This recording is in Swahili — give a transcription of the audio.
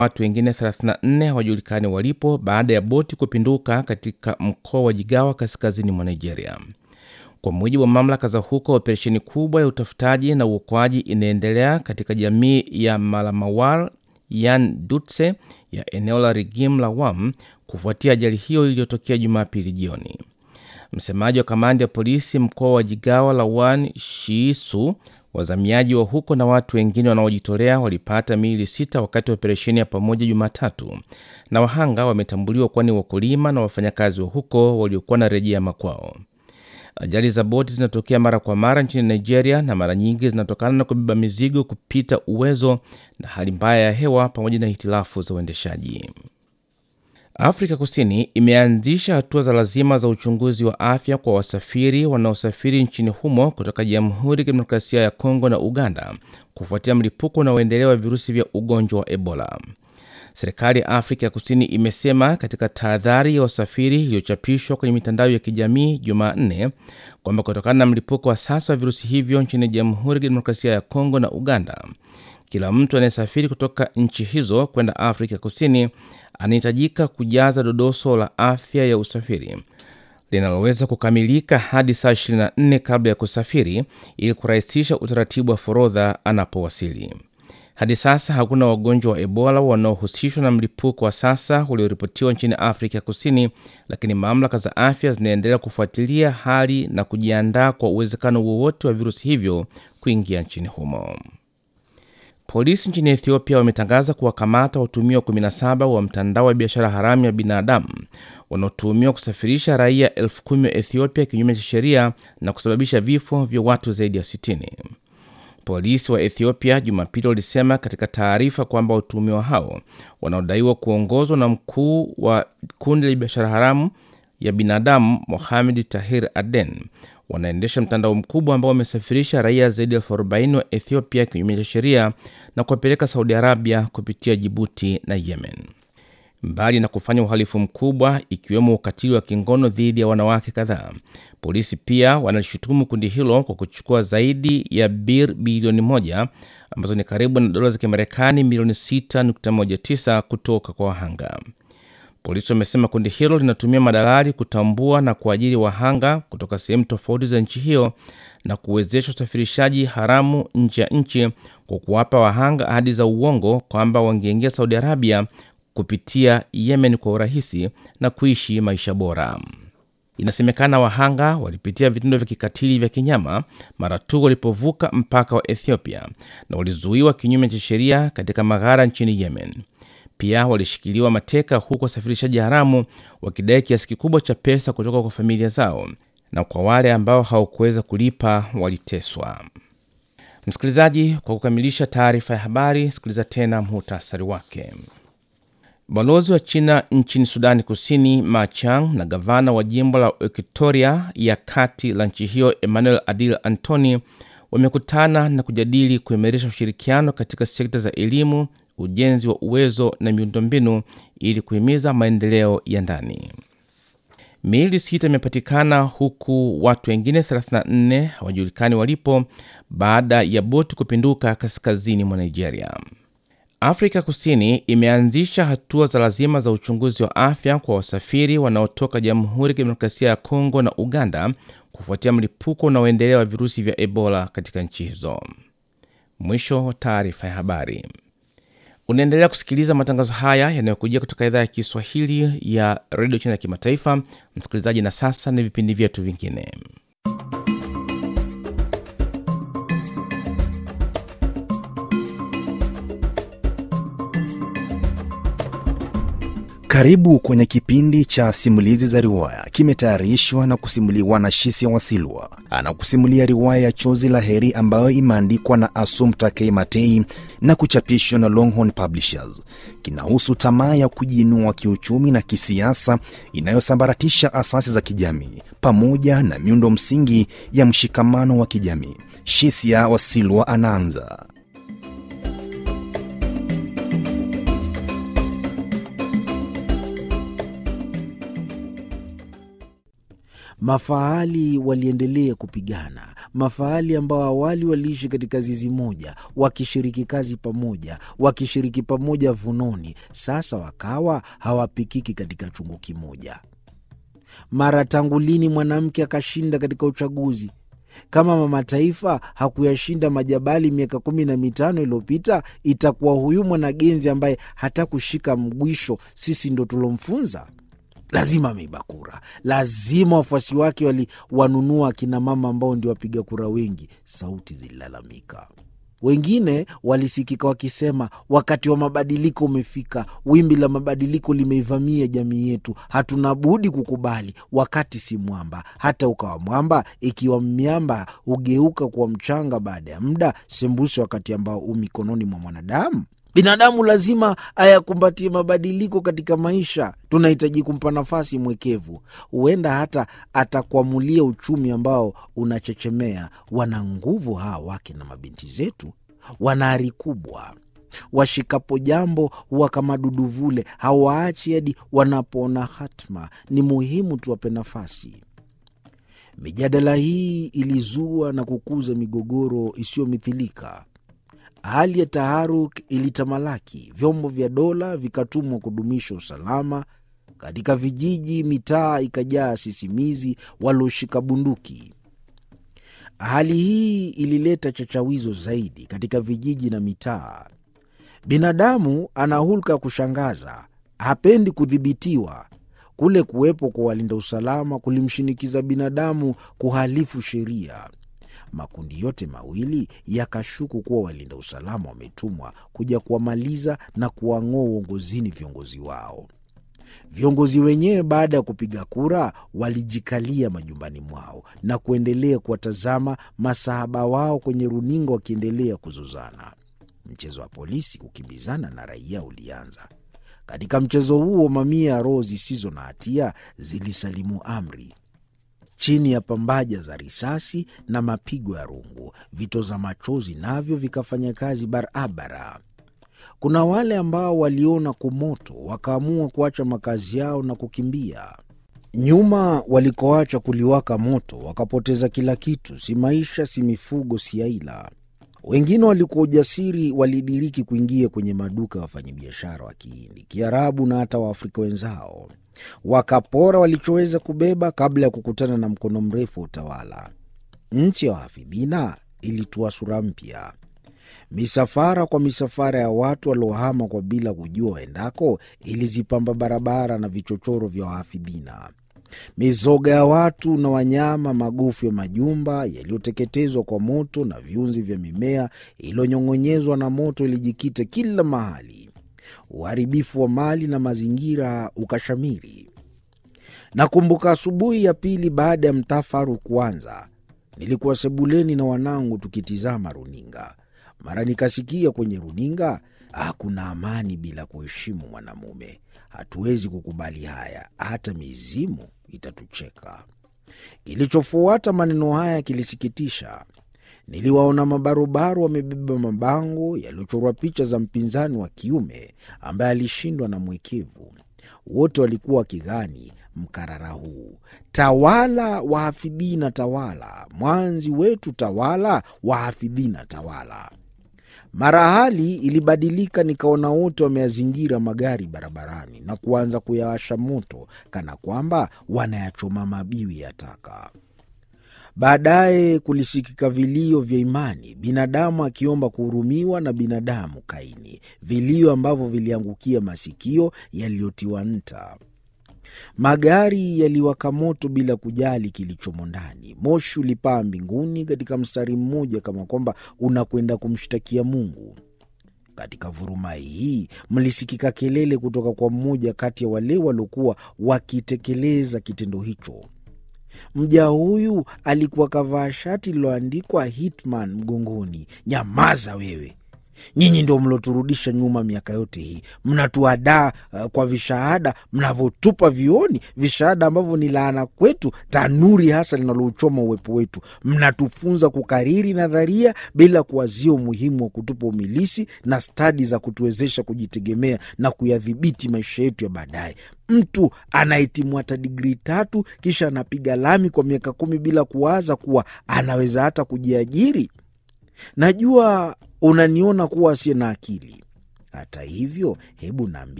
watu wengine 34 hawajulikani walipo baada ya boti kupinduka katika mkoa wa Jigawa kaskazini mwa Nigeria. Kwa mujibu wa mamlaka za huko, operesheni kubwa ya utafutaji na uokoaji inaendelea katika jamii ya Malamawar Yan Dutse ya eneo la Rigim la Wam kufuatia ajali hiyo iliyotokea Jumapili jioni. Msemaji wa kamandi ya polisi mkoa wa Jigawa Lawan Shiisu, wazamiaji wa huko na watu wengine wanaojitolea walipata miili sita wakati wa operesheni ya pamoja Jumatatu, na wahanga wametambuliwa kuwa ni wakulima na wafanyakazi wa huko waliokuwa na rejea makwao. Ajali za boti zinatokea mara kwa mara nchini Nigeria na mara nyingi zinatokana na kubeba mizigo kupita uwezo na hali mbaya ya hewa pamoja na hitilafu za uendeshaji. Afrika Kusini imeanzisha hatua za lazima za uchunguzi wa afya kwa wasafiri wanaosafiri nchini humo kutoka Jamhuri ya Kidemokrasia ya Kongo na Uganda kufuatia mlipuko unaoendelea wa virusi vya ugonjwa wa Ebola. Serikali ya Afrika ya Kusini imesema katika tahadhari ya wasafiri iliyochapishwa kwenye mitandao ya kijamii Jumanne kwamba kutokana na mlipuko wa sasa wa virusi hivyo nchini Jamhuri ya Kidemokrasia ya Kongo na Uganda, kila mtu anayesafiri kutoka nchi hizo kwenda Afrika Kusini anahitajika kujaza dodoso la afya ya usafiri linaloweza kukamilika hadi saa 24 kabla ya kusafiri ili kurahisisha utaratibu wa forodha anapowasili. Hadi sasa hakuna wagonjwa wa Ebola wanaohusishwa na mlipuko wa sasa ulioripotiwa nchini Afrika ya Kusini, lakini mamlaka za afya zinaendelea kufuatilia hali na kujiandaa kwa uwezekano wowote wa virusi hivyo kuingia nchini humo. Polisi nchini Ethiopia wametangaza kuwakamata watuhumiwa 17 wa mtandao wa biashara haramu ya binadamu wanaotuhumiwa kusafirisha raia elfu kumi wa Ethiopia kinyume cha sheria na kusababisha vifo vya watu zaidi ya 60. Polisi wa Ethiopia Jumapili walisema katika taarifa kwamba watuhumiwa hao wanaodaiwa kuongozwa na mkuu wa kundi la biashara haramu ya binadamu Mohamed Tahir Aden wanaendesha mtandao mkubwa ambao wamesafirisha raia zaidi ya elfu arobaini wa Ethiopia kinyume cha sheria na kuwapeleka Saudi Arabia kupitia Jibuti na Yemen. Mbali na kufanya uhalifu mkubwa ikiwemo ukatili wa kingono dhidi ya wanawake kadhaa, polisi pia wanalishutumu kundi hilo kwa kuchukua zaidi ya bir bilioni moja ambazo ni karibu na dola za Kimarekani milioni 6.19 kutoka kwa wahanga. Polisi wamesema kundi hilo linatumia madalali kutambua na kuajiri wahanga kutoka sehemu tofauti za nchi hiyo na kuwezesha usafirishaji haramu nje ya nchi kwa kuwapa wahanga ahadi za uongo kwamba wangeingia Saudi Arabia kupitia Yemen kwa urahisi na kuishi maisha bora. Inasemekana wahanga walipitia vitendo vya kikatili vya kinyama mara tu walipovuka mpaka wa Ethiopia na walizuiwa kinyume cha sheria katika maghara nchini Yemen. Pia walishikiliwa mateka huku wasafirishaji haramu wakidai kiasi kikubwa cha pesa kutoka kwa familia zao, na kwa wale ambao hawakuweza kulipa waliteswa. Msikilizaji, kwa kukamilisha taarifa ya habari, sikiliza tena muhtasari wake. Balozi wa China nchini Sudani Kusini Ma Chang na gavana wa jimbo la Equatoria ya kati la nchi hiyo Emmanuel Adil Antony wamekutana na kujadili kuimarisha ushirikiano katika sekta za elimu, ujenzi wa uwezo na miundombinu ili kuhimiza maendeleo ya ndani. Miili sita imepatikana huku watu wengine 34 hawajulikani walipo baada ya boti kupinduka kaskazini mwa Nigeria. Afrika Kusini imeanzisha hatua za lazima za uchunguzi wa afya kwa wasafiri wanaotoka Jamhuri ya Kidemokrasia ya Kongo na Uganda kufuatia mlipuko unaoendelea wa virusi vya Ebola katika nchi hizo. Mwisho wa taarifa ya habari. Unaendelea kusikiliza matangazo haya yanayokujia kutoka idhaa ya Kiswahili ya redio China ya kimataifa. Msikilizaji, na sasa ni vipindi vyetu vingine. Karibu kwenye kipindi cha simulizi za riwaya, kimetayarishwa na kusimuliwa na Shisia Wasilwa. Anakusimulia riwaya ya Chozi la Heri ambayo imeandikwa na Assumpta K. Matei na kuchapishwa na Longhorn Publishers. Kinahusu tamaa ya kujiinua kiuchumi na kisiasa inayosambaratisha asasi za kijamii pamoja na miundo msingi ya mshikamano wa kijamii. Shisia Wasilwa anaanza. Mafahali waliendelea kupigana. mafahali ambao awali waliishi katika zizi moja, wakishiriki kazi pamoja, wakishiriki pamoja vunoni, sasa wakawa hawapikiki katika chungu kimoja. Mara tangu lini mwanamke akashinda katika uchaguzi? Kama mama taifa hakuyashinda majabali miaka kumi na mitano iliyopita, itakuwa huyu mwanagenzi ambaye hata kushika mgwisho sisi ndo tulomfunza? Lazima ameiba kura, lazima wafuasi wake waliwanunua akina mama ambao ndio wapiga kura wengi. Sauti zililalamika. Wengine walisikika wakisema, wakati wa mabadiliko umefika, wimbi la mabadiliko limeivamia jamii yetu, hatuna budi kukubali. Wakati si mwamba, hata ukawa mwamba, ikiwa miamba hugeuka kuwa mchanga baada ya muda, sembuse wakati ambao u mikononi mwa mwanadamu. Binadamu lazima ayakumbatie mabadiliko katika maisha. Tunahitaji kumpa nafasi mwekevu, huenda hata atakwamulia uchumi ambao unachechemea. Wana nguvu hawa wake na mabinti zetu, wana ari kubwa. Washikapo jambo huwa kama duduvule, hawaachi hadi wanapoona hatma. Ni muhimu tuwape nafasi. Mijadala hii ilizua na kukuza migogoro isiyomithilika. Hali ya taharuk ilitamalaki. Vyombo vya dola vikatumwa kudumisha usalama katika vijiji. Mitaa ikajaa sisimizi walioshika bunduki. Hali hii ilileta chachawizo zaidi katika vijiji na mitaa. Binadamu ana hulka ya kushangaza, hapendi kudhibitiwa. Kule kuwepo kwa walinda usalama kulimshinikiza binadamu kuhalifu sheria. Makundi yote mawili yakashuku kuwa walinda usalama wametumwa kuja kuwamaliza na kuwang'oa uongozini viongozi wao. Viongozi wenyewe baada ya kupiga kura walijikalia majumbani mwao na kuendelea kuwatazama masahaba wao kwenye runinga wakiendelea kuzozana. Mchezo wa polisi kukimbizana na raia ulianza. Katika mchezo huo, mamia ya roho zisizo na hatia zilisalimu amri chini ya pambaja za risasi na mapigo ya rungu. Vitoza machozi navyo vikafanya kazi barabara. Kuna wale ambao waliona kumoto wakaamua kuacha makazi yao na kukimbia. Nyuma walikoacha kuliwaka moto wakapoteza kila kitu, si maisha, si mifugo, si aila. Wengine walikuwa ujasiri, walidiriki kuingia kwenye maduka ya wafanyabiashara wa Kihindi, Kiarabu na hata Waafrika wenzao wakapora walichoweza kubeba kabla ya kukutana na mkono mrefu wa utawala. Nchi ya wahafidhina ilitua sura mpya. Misafara kwa misafara ya watu waliohama kwa bila kujua waendako ilizipamba barabara na vichochoro vya wahafidhina. Mizoga ya watu na wanyama, magofu ya majumba yaliyoteketezwa kwa moto na viunzi vya mimea iliyonyong'onyezwa na moto ilijikita kila mahali. Uharibifu wa mali na mazingira ukashamiri. Nakumbuka asubuhi ya pili baada ya mtafaru kuanza, nilikuwa sebuleni na wanangu tukitizama runinga. Mara nikasikia kwenye runinga, hakuna amani bila kuheshimu mwanamume. Hatuwezi kukubali haya, hata mizimu itatucheka. Kilichofuata maneno haya kilisikitisha. Niliwaona mabarobaro wamebeba mabango yaliyochorwa picha za mpinzani wa kiume ambaye alishindwa na mwekevu. Wote walikuwa wakigani mkarara huu: tawala wahafidhina, tawala mwanzi wetu, tawala wahafidhina, tawala. Mara hali ilibadilika, nikaona wote wameyazingira magari barabarani na kuanza kuyawasha moto kana kwamba wanayachoma mabiwi ya taka. Baadaye kulisikika vilio vya imani, binadamu akiomba kuhurumiwa na binadamu Kaini, vilio ambavyo viliangukia masikio yaliyotiwa nta. Magari yaliwaka moto bila kujali kilichomo ndani. Moshi ulipaa mbinguni katika mstari mmoja, kama kwamba unakwenda kumshtakia Mungu. Katika vurumai hii mlisikika kelele kutoka kwa mmoja kati ya wale waliokuwa wakitekeleza kitendo hicho. Mja huyu alikuwa kavaa shati lililoandikwa Hitman mgongoni. Nyamaza wewe! Nyinyi ndio mloturudisha nyuma miaka yote hii, mnatuadaa uh, kwa vishahada mnavyotupa vioni, vishahada ambavyo ni laana kwetu, tanuri hasa linalouchoma uwepo wetu. Mnatufunza kukariri nadharia bila kuwazia umuhimu wa kutupa umilisi na stadi za kutuwezesha kujitegemea na kuyadhibiti maisha yetu ya baadaye. Mtu anahitimu hata digrii tatu kisha anapiga lami kwa miaka kumi bila kuwaza kuwa anaweza hata kujiajiri. Najua unaniona kuwa asiye na akili. Hata hivyo, hebu naambia